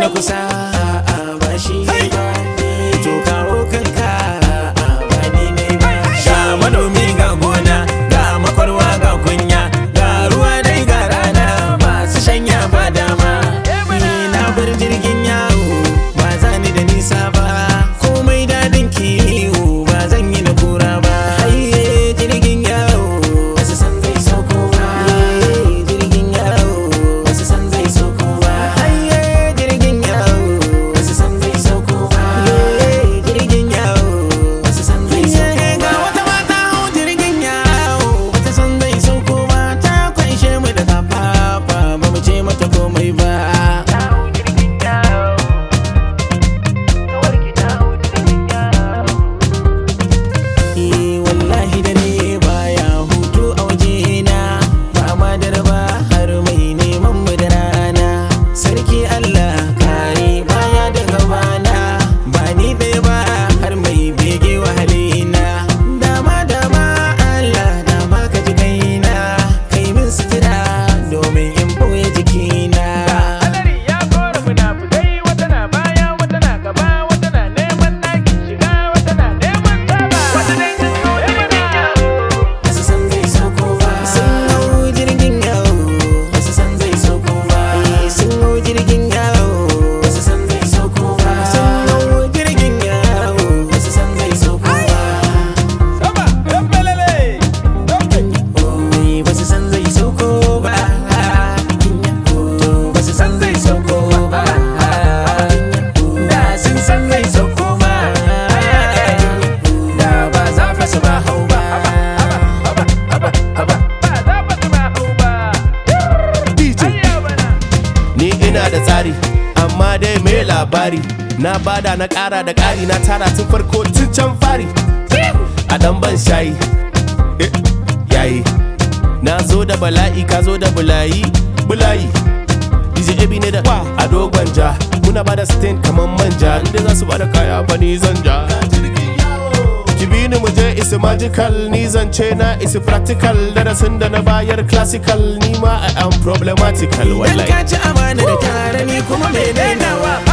na kusa a ba shi ba to kawo kanka a ba ni ne ba ga manomi ga gona ga makwarwa ga kunya ga ruwa dai ga rana masu shanya ba dama ni na bar jirgin yawo ba za ni da nisa ba komai dadin kiwo ba zan yi na kura ba Aiye, jirgin yawo wasu san zai sauko ba jirgin yawo wasu san zai sauko ba Aiye, jirgin yawo wasu san zai sauko ba jirgin yawo wasu san zai sauko ba ga wata mata hau jirgin yawo wata san zai sauko ba ta kwanshe mu da kafafa ba mu ce mata komai ba Eh wallahi dare baya hutu a wajena ba ma dare ba har mai neman mu da rana sarki Allah kare baya da gabana ba ni ɗaya ba har mai bege wahalina dama dama Allah dama ka ji kaina kai min sutura domin in boye jikina Hadari ya kora munafukai wata na baya wata na gaba wata na neman ɗakin shiga wata na neman saba wata dai ta so mana Wasu san zai sauko ba Sun hau jirgin yawo Wasu san zai sauko ba Sun hau jirgin yawo Wasu san zai sauko ba Sun hau jirgin yawo Wasu san zai sauko ba sama ɗan balale Oi, Wasu san zai sauko ba To wasu san zai sauko ba Da sun san zai sauko ba Da ba za fa su ba hau ba ba za ba su ma hau ba DJ ayya bana ni ina da tsari amma dai mai labari na bada na ƙara da ƙari na tara tun farko tun can fari a dan ban shayi eh, yayi na zo da bala'i ka zo da bulayi bulayi DJ Ebi ne da a dogon ja muna bada stain kaman manja inda za su bada kaya ba ni zan ja ki bi ni mu je isi magical ni zance na isi practical darasin da na bayar classical ni ma I am problematical Dan wallahi ka ci amana da tare ni kuma mai dainawa